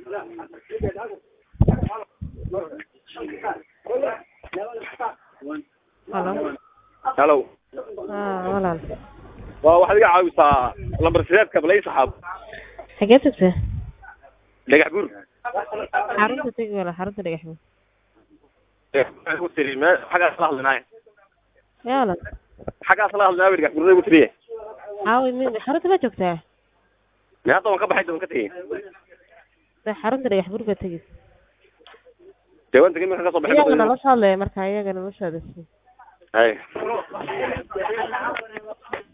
halo halo ah walaal waa waxaad iga caawisaa lambar sideedka balay saxaab xagee tagtay dhagax buur xarunta tegi walaal xarunta dhagax buur Ugu tiri, me- xaggaas la hadlinaaye yaa walaal xaggaas la hadlinaaye dhagax buurada ugu tiriye caawi mi xarunta ma joogtaa me hadda waan ka baxay waan ka tegey de xarunta dhagax buur baa tegi dee waan tegey markaan kasoo baxay iyaga nala soo hadlaya marka iyaga nala soo hadashay hay